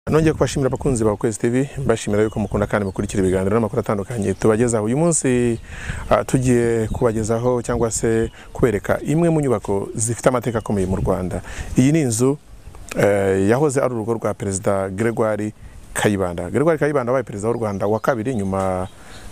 nongeye kubashimira abakunzi ba Kwezi TV mbashimira yuko mukunda kandi mukurikira ibiganiro n'amakuru atandukanye tubagezaho uyu munsi ah, tugiye kubagezaho cyangwa se kubereka imwe mu nyubako zifite amateka akomeye mu Rwanda iyi ni inzu eh, yahoze ari urugo rwa perezida Gregoire Kayibanda Gregoire Kayibanda wabaye perezida w'u Rwanda wa kabiri nyuma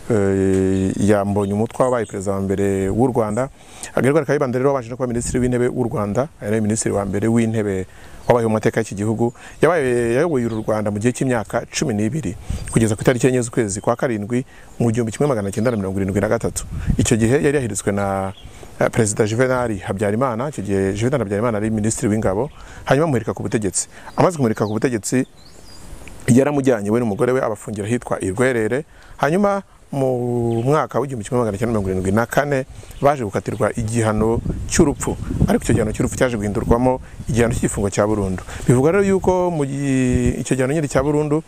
eh, ya Mbonyumutwa wabaye perezida wa mbere w'u Rwanda Gregoire Kayibanda rero wabanje no kuba minisitiri w'intebe w'u Rwanda ari nawe minisitiri wa mbere w'intebe wabayeho mu mateka y'iki gihugu yabaye yayoboye uru Rwanda mu gihe cy'imyaka cumi n'ibiri kugeza ku itariki enye z'ukwezi kwa karindwi mu gihumbi kimwe magana cyenda na mirongo irindwi na gatatu icyo gihe yari yahiritswe na eh, perezida Juvenal Habyarimana icyo gihe Juvenal Habyarimana yari minisitiri w'ingabo hanyuma amuhirika ku butegetsi amaze kumurika ku butegetsi yaramujyanye we n'umugore we abafungira ahitwa irwerere hanyuma mu mwaka w'igihumbi kimwe magana cyenda mirongo irindwi na kane baje gukatirwa igihano cy'urupfu ariko icyo gihano cy'urupfu cyaje guhindurwamo igihano cy'igifungo cya burundu bivuga rero yuko mu gi- icyo gihano nyine cya burundu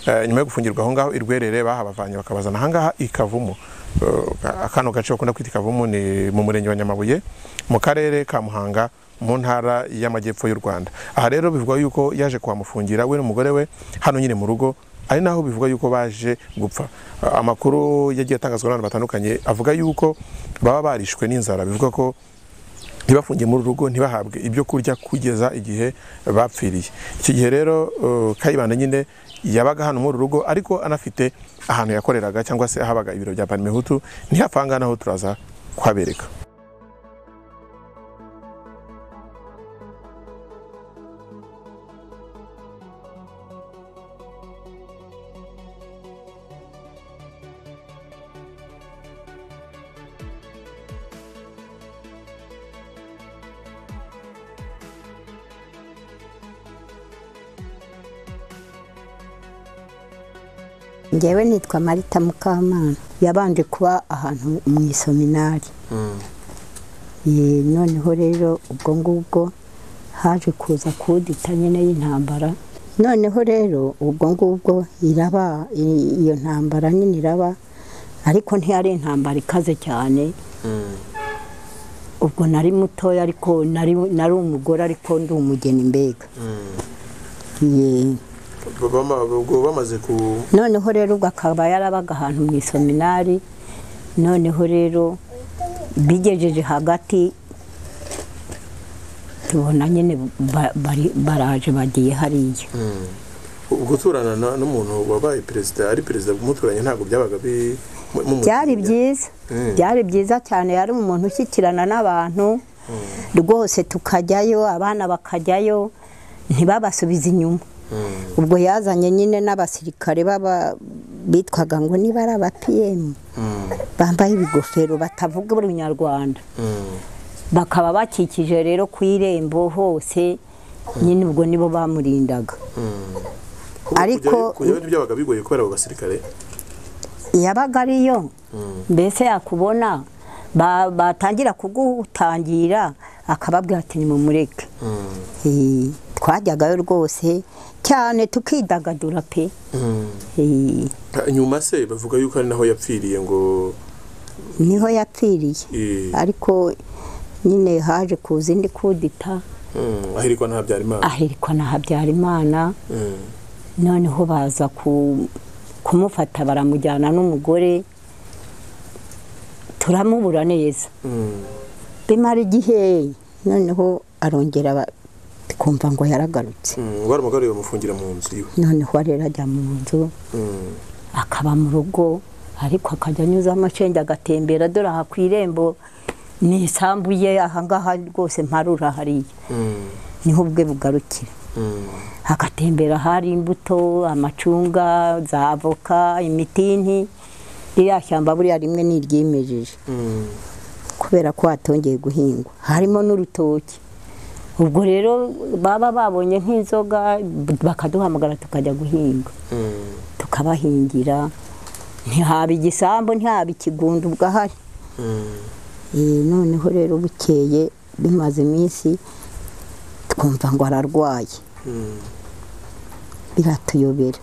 eh, nyuma yo gufungirwa aho ngaho irwerere bahabavanye bakabazana aha ngaha i kavumu Eh, kano gace bakunda kwita i kavumu ni mu murenge wa nyamabuye mu karere ka muhanga mu ntara y'amajyepfo y'u rwanda aha rero bivugwa yuko yaje kuhamufungira we n'umugore we hano nyine mu rugo ari naho bivugwa yuko baje gupfa Ah, amakuru yagiye atangazwa n'abantu batandukanye avuga yuko baba barishwe n'inzara bivugwa ko ntibafungiye muri uru rugo ntibahabwe ibyo kurya kugeza igihe bapfiriye iki gihe rero uh, kayibanda nyine yabaga hano muri uru rugo ariko anafite ahantu yakoreraga cyangwa se ahabaga ibiro bya panimehutu ntihapfanganaho turaza kuhabereka ngewe nitwa marita mukamana yabanje kuba ahantu mu isominari Ye, noneho rero ubwo ngubwo haje kuza kudita nyine y'intambara noneho rero ubwo ngubwo iraba i- iyo ntambara nyine iraba ariko ntiyari intambara ikaze cyane ubwo nari mutoya ariko nari nari umugore ariko ndi umugeni mbega Ye. ubwo bamaze ku noneho rero ubwo akaba yarabaga ahantu mu isominari noneho rero bigejeje hagati tubona nyine ba- bari- baraje bagiye hariya guturana n'umuntu wabaye perezida ari perezida umuturanye ntabwo byabaga bi byari byiza Mm. byari byiza cyane yari umuntu ushyikirana n'abantu rwose tukajyayo abana bakajyayo ntibabasubize inyuma ubwo yazanye nyine n'abasirikare baba bitwaga ngo niba ari aba piyemu bambaye ibigofero batavuga urunyarwanda bakaba bakikije rero ku irembo hose nyine ubwo nibo bamurindaga Ariko- ntibyabaga bigoye kubera abo basirikare yabaga ariyo mbese yakubona ba- batangira kugutangira akababwira ati nimumureke Eh, twajyagayo rwose cyane tukidagadura pe Eh, nyuma se bavuga yuko ari naho yapfiriye ngo niho yapfiriye Eh. ariko nyine haje kuza indi kudita mm, ahirikwa nta byarimana ahirikwa na habyarimana Mm. noneho baza ku- kumufata baramujyana n'umugore turamubura neza Mm. bimara igihe noneho arongera aba- twumva ngo yaragarutse Mm, wari umugore bamufungira mu nzu iwe noneho rero ajya mu nzu Mm. akaba mu rugo ariko akajya anyuzamo acenge agatembera dore aha ku irembo ni isambu ye ahangaha rwose mparura hariya Mm. niho ubwe bugarukira Mm. agatembera hari imbuto amacunga za avoka imitini ririya shyamba buriya rimwe ni iryimejeje Mm. kubera ko hatongeye guhingwa harimo n'urutoki ubwo rero baba babonye nk'inzoga b- bakaduhamagara tukajya guhinga Mm. tukabahingira ntihaba igisambu ntihaba ikigunda ubwo ahari Mm. Eh, noneho rero bukeye bimaze iminsi twumva ngo ararwaye Mm. biratuyobera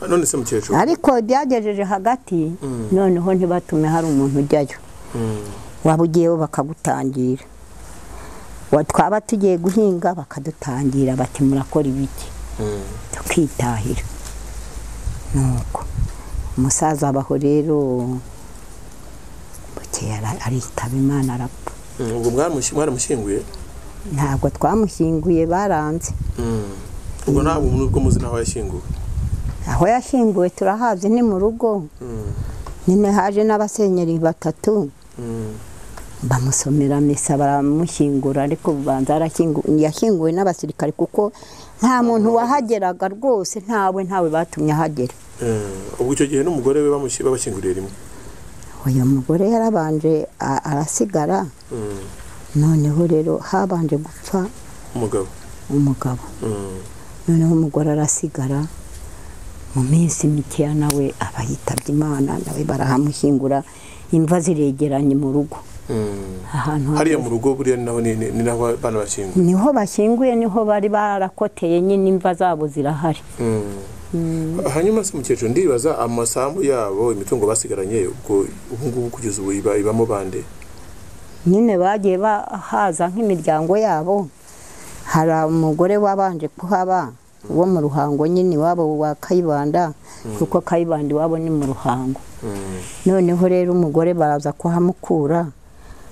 none se mukecuru ariko byagejeje hagati Mm. noneho ntibatume hari umuntu ujyayo Mm. waba ugiyeho bakagutangira Wa- twaba tugiye guhinga bakadutangira bati murakora ibiki tukitahira nuko umusaza abaho rero bukeye ara- aritaba imana arapfa ubwo mwaramushi- mwaramushyinguye ntabwo twamushyinguye baranze Mm. ubwo ntabwo nubwo muzi n'aho yashyinguwe aho yashyinguwe turahazi ni mu rugo Mm. nyine haje n'abasenyeri batatu Mm. bamusomera misa baramushyingura ariko ubanza arashyingu- yashyinguwe n'abasirikare kuko nta muntu wahageraga rwose ntawe ntawe batumye ahagera Eh, ubwo icyo gihe n'umugore we bamushi- babashyinguriye rimwe uyu mugore yarabanje a- arasigara Mm. noneho rero habanje gupfa umugabo umugabo Mm. noneho umugore arasigara mu minsi mikeya nawe aba yitabye imana nawe barahamushyingura imva ziregeranye mu rugo Mm. ahantu hariya hagari. mu rugo buriya ni naho ni ni- ni naho abana bashyinguye niho bashyinguye niho bari barakoteye nyine imva zabo zirahari Mm. hanyuma se mukecuru ndibaza amasambu yabo imitungo basigaranye ubwo ubu ngubu kugeza ubu iba- ibamo bande nyine bagiye bahaza nk'imiryango yabo hari umugore wabanje kuhaba wo mu ruhango nyine iwabo wa kayibanda kuko kayibanda iwabo ni mu ruhango Mm. noneho rero umugore baraza kuhamukura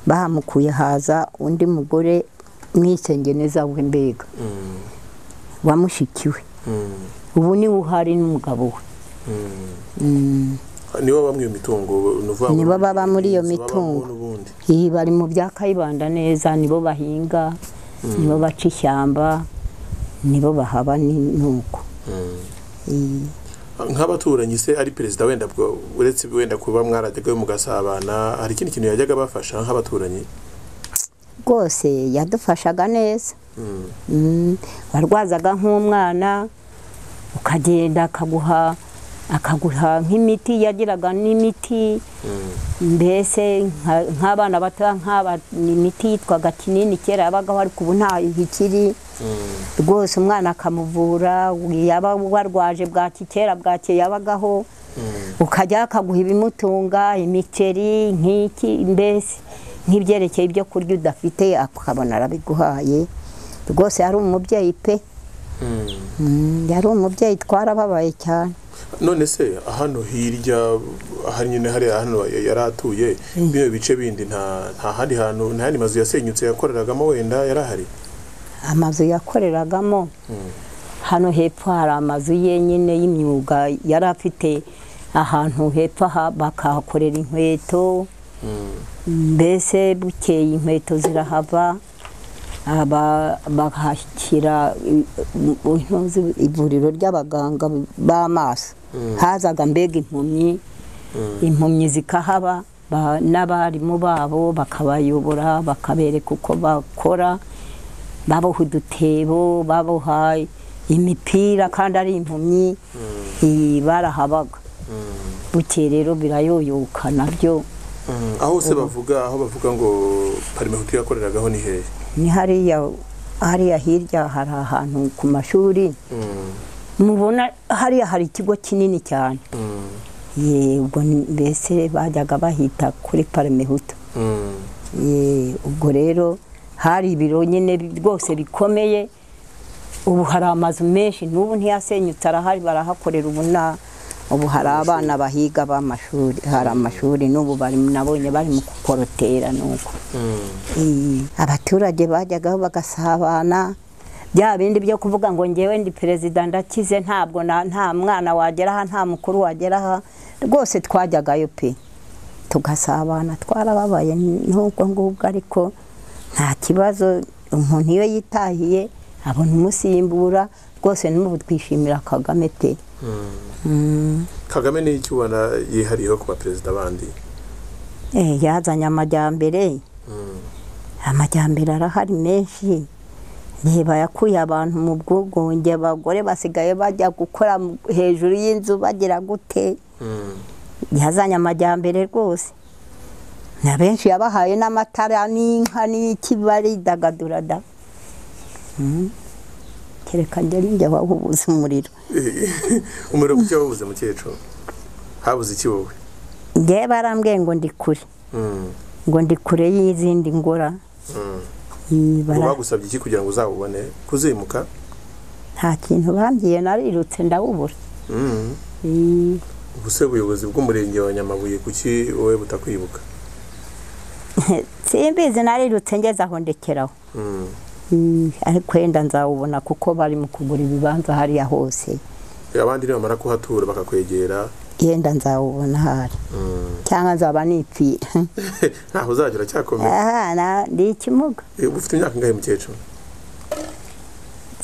bahamukuye haza undi mugore mwisengeneza we mbega Mm. wamushikiwe Mm. ubu niwe uhari n'umugabo we Mm. Mm. nibo bamwe iyo mitungo ni ukuvuga ngo Nibo baba muri iyo inzu babamo mitungo. n'ubundi Iyi bari mu bya kayibanda neza nibo bahinga nibo baca ishyamba nibo bahaba ni- nuko Mm. Iyi. nk'abaturanyi se ari perezida wenda bwo uretse wenda kuba mwarajyaga mugasabana hari ikindi kintu yajyaga abafasha nk'abaturanyi rwose yadufashaga neza Mm. Mm, warwazaga nk'umwana ukagenda akaguha akaguha nk'imiti yagiraga n'imiti Mm. mbese nka- nk'abana bato nk'aba ni imiti yitwaga kinini kera yabagaho ariko ubu ntayo ikiri Mm. rwose umwana akamuvura yaba warwaje bwaki kera bwake yabagaho Mm. ukajya akaguha ibimutunga imiceri nk'iki mbese nk'ibyerekeye ibyo kurya udafite akabona arabiguhaye rwose yari umubyeyi pe Mm. Mm, yari umubyeyi twarababaye cyane none se hano hirya hari nyine hariya hano yari atuye bino bice bindi nta nta handi hantu nta yandi mazu yasenyutse yakoreragamo wenda yari ahari amazu yakoreragamo hano hepfo hari amazu ye nyine y'imyuga yari afite ahantu hepfo aha bakahakorera inkweto Mm. mbese bukeye inkweto zirahava aba- bahashyira i- u- intuzi- ivuriro ry'abaganga b'amaso hazaga mbega impumyi impumyi zikahaba ba- n'abarimu babo bakabayobora bakabereka uko bakora baboha udutebo baboha imipira kandi ari impumyi iyi barahabaga bukeye rero birayoyoka nabyo Mm. aho se bavuga aho bavuga ngo parimehutu yakoreragaho ni hehe ni hariya hariya hirya hari ahantu ku mashuri Mm. mubona hariya hari ikigo kinini cyane Mm. ye ubwo ni- mbese bajyaga bahita kuri parimehuta Mm. ye ubwo rero hari ibiro nyine bi- rwose bikomeye ubu hari amazu menshi n'ubu ntiyasenyutse arahari barahakorera ubu nta ubu hari abana bahiga b'amashuri hari amashuri n'ubu bari nabonye bari mu kukorotera nuko Mm. Eh, abaturage bajyagaho bagasabana bya bindi byo kuvuga ngo ngewe ndi perezida ndakize ntabwo na- nta mwana wagera aha nta mukuru wagera aha rwose twajyagayo pe tugasabana twarababaye n'ubwo ngubwo ariko nta kibazo umuntu iyo yitahiye abona umusimbura rwose n'ubu twishimira kagame pe Mm. Mm. kagame ni iki ubona yihariyeho ku baperezida bandi Eh, yazanye amajyambere Mm. amajyambere arahari menshi reba yakuye abantu mu bwigunge abagore basigaye bajya gukora mu- hejuru y'inzu bagira gute Mm. yazanye amajyambere rwose na benshi yabahaye n'amatara n'inka n'iki baridagadura da Mm. kereka njye ari njye wahubuza umuriro umuriro muke wabuze mukecuru habuze iki wowe njye barambwiye ngo ndi kure Mm. ngo ndi kure y'izindi ngora Mm. Iyi bara- bagusabye iki kugira ngo uzawubone kuzimuka nta kintu bambwiye narirutse ndawubura Mm. ubuse ubuyobozi bw'umurenge wa nyamabuye kuki wowe butakwibuka simbizi narirutse ngeze aho ndekeraho Mm. Mm, ariko wenda nzawubona kuko bari mu kugura ibibanza hariya hose abandi nibamara kuhatura bakakwegera yenda nzawubona hari mm. cyangwa nzaba nipfira ntaho uzajya uracyakomeye aha na- ndi ikimuga Eh, uba ufite imyaka ingahe mukecuru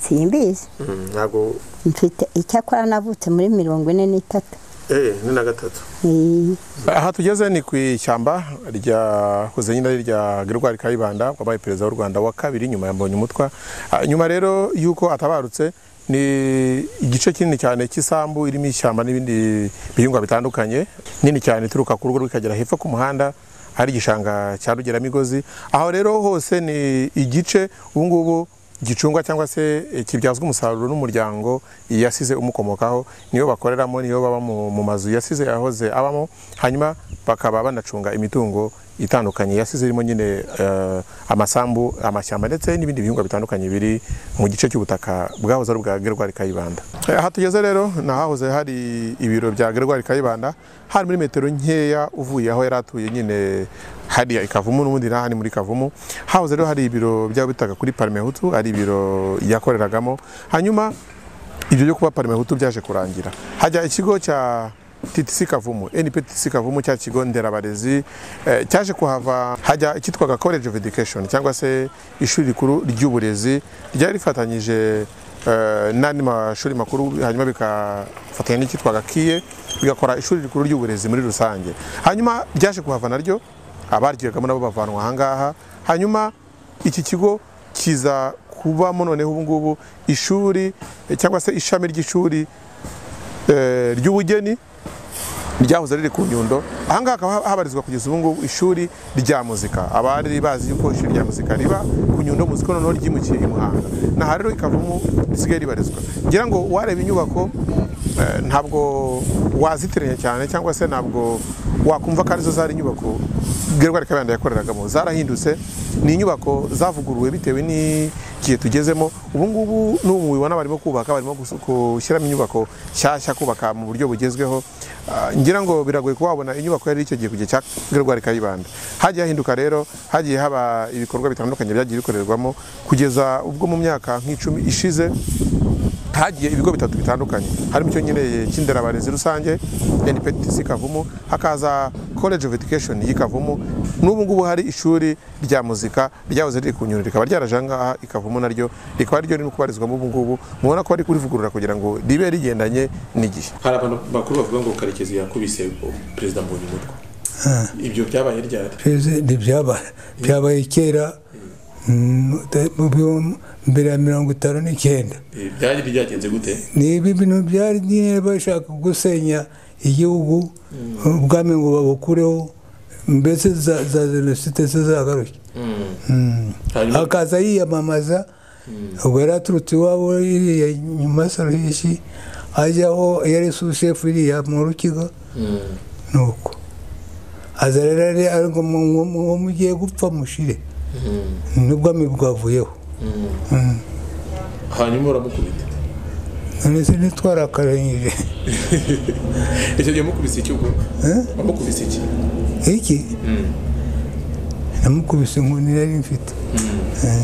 simbizi Mm, ntabwo mfite icyakora navutse muri mirongo ine n'itatu eh ni na gatatu Eh, aha tugeze ni ku ishyamba ryahoze nyine ari irya Gregoire Kayibanda wabaye perezida w'u Rwanda wa kabiri nyuma ya Mbonyumutwa Ah, nyuma rero y'uko atabarutse ni igice kinini cyane cy'isambu irimo ishyamba n'ibindi bihingwa bitandukanye nini cyane ituruka ku rugo rw'ikagera hepfo ku muhanda hari igishanga cya Rugeramigozi aho rero hose ni igice ubu ngubu gicungwa cyangwa se eh, kibyazwa umusaruro n'umuryango yasize umukomokaho niyo bakoreramo niyo baba mu mu mazu yasize yahoze abamo hanyuma bakaba banacunga imitungo itandukanye yasize irimo nyine eh, amasambu amashyamba ndetse n'ibindi bihingwa bitandukanye biri mu gice cy'ubutaka bwahoze ari ubwa Gregoire Kayibanda Eh, aha tugeze rero ni ahahoze hari ibiro bya Gregoire Kayibanda hari muri metero nkeya uvuye aho yari atuye nyine hariya i Kavumu n'ubundi na hano muri Kavumu hahoze rero hari ibiro byabo bitaga kuri Parme Hutu ari ibiro yakoreragamo hanyuma ibyo byo kuba Parme Hutu byaje kurangira hajya ikigo cya TTC Kavumu NPTC Kavumu cya kigo nderabarezi eh, cyaje kuhava hajya icyitwaga College of Education cyangwa se ishuri rikuru ry'uburezi ryari rifatanyije eh, n'andi mashuri makuru hanyuma bikafatanya n'icyitwaga KIE bigakora ishuri rikuru ry'uburezi muri rusange hanyuma byaje kuhava naryo abaryigagamo nabo bavanwa ahangaha hanyuma iki kigo kiza kubamo noneho ubu ngubu ishuri eh, cyangwa se ishami ry'ishuri eh, ry'ubugeni ryahoze riri ku nyundo ahangaha hakaba habarizwa kugeza ubu ngubu ishuri rya muzika abari bazi yuko ishuri rya muzika riba ku nyundo muzika noneho ryimukiye i muhanga naha rero ikavamo risigaye ribarizwa ngira ngo wareba inyubako eh, ntabwo wazitiranya cyane cyangwa se ntabwo wakumva ko arizo zari inyubako gerwari kabanda yakoreragamo zarahindutse ni inyubako zavuguruwe bitewe n'igihe tugezemo ubu ngubu n'ubu mubibona barimo kubaka barimo gusu- gushyiramo inyubako nshyashya kubaka mu buryo bugezweho Ah, ngira ngo biragoye kuba wabona inyubako yari icyo gihe ku gihe cya gerwari kayibanda hagiye hahinduka rero hagiye haba ibikorwa bitandukanye byagiye bikorerwamo kugeza ubwo mu myaka nk'icumi ishize hagiye ibigo bitatu bitandukanye harimo icyo nyine cy'inderabarezi rusange NPTC Kavumu hakaza College of Education y'i Kavumu n'ubu ngubu hari ishuri rya muzika ryahoze riri ku Nyundo rikaba ryaraje aha ngaha i Kavumu naryo rikaba ryo riri no kubarizwamo ubu ngubu mubona ko bari kurivugurura kugira ngo ribe rigendanye n'igihe hari abantu bakuru bavuga ngo Karekezi yakubise perezida Mbonyumutwa ibyo byabaye ryari perezida byabaye byabaye kera mm, mu- mbere ya mirongo itanu n'icyenda byari byagenze gute ni ibi bintu byari nyine bashaka gusenya igihugu ubwami ngo babukureho mbese za za jenoside se zagaruke Mm. akaza yiyamamaza ubwo yari aturutse iwabo iriya nyuma saruhishi ajyaho yari sushefu iriya mu rukiga nuko aza rero ari ariko ngo mugiye gupfa mushire n'ubwami bwavuyeho Mm. hanyuma uramukubita none se ntitwarakaranyije icyo gihe mukubise iki ubwo Eh? mukubise iki iki namukubise inkoni nari mfite Eh.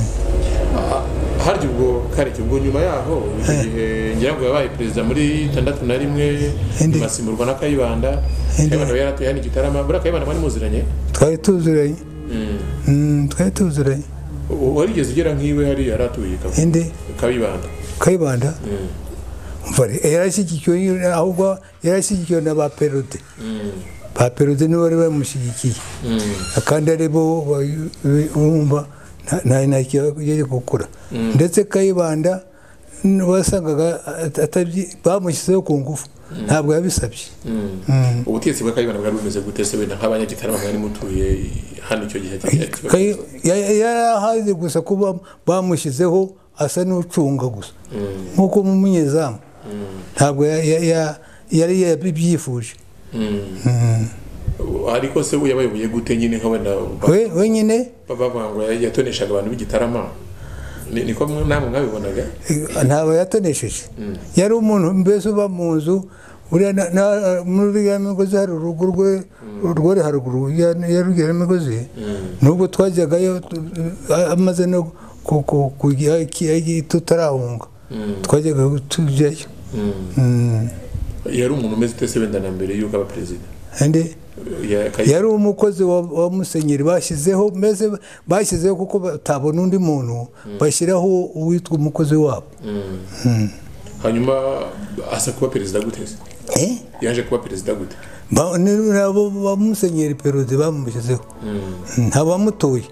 harya ubwo kareke ubwo nyuma yaho icyo gihe ngira ngo yabaye perezida muri tandatu na rimwe Indi- imasimburwa na kayibanda Indi- kayibanda we yaratuye hano i gitarama buriya kayibanda mwari muziranye twari tuzuranye Mm, twari tuzuranye U- warigeze ugera nk'iwe hari yaratuye indi kayibanda kayibanda Umva, yarashyigikiwe ahubwo yarashyigikiwe na ba perode ba perode nibo bari bamushyigikiye kandi ari bo ba- urumva nta- nta ntakiyari gukura ndetse kayibanda n- wasangaga at- atabyi- bamushyizeho ku ngufu ntabwo yabisabye Mm. ubutegetsi bwa kayibanda bwari bumeze gute se wenda nk'abanyagitarama mwari mutuye hano icyo gihe Kayi- ya- yari ahazi gusa kuba bamushyizeho asa n'ucunga gusa nk'uko mu munyezamu ntabwo ya- ya- ya- yari yabyifuje ariko se we yabayoboye gute nyine nka wenda ba- We- wenyine ba- bavuga ngo yatoneshaga abantu b'igitarama ni- niko mwe- namwe mwabibonaga ntabwo yatonesheje yari umuntu mbese uba mu nzu buriya na- na- muri ya migozi hari urugo rwe rwari haruguru ya ya rugera migozi nubwo twajyagayo tu- a- amaze no ku- ku- kujya iki- iki- tutarahunga twajyaga tujyayo Mm. yari umuntu umeze ute se wenda na mbere y'uko aba perezida Andi? Ya- Kay- yari umukozi wa, wa musenyeri bashyizeho mbese bashyizeho kuko batabona undi muntu bashyiraho uwitwa umukozi wabo hanyuma asa kuba perezida gute se Eh? yaje kuba perezida gute Ba- ni- ni abo ba musenyeri perode bamushyizeho nta bamutoye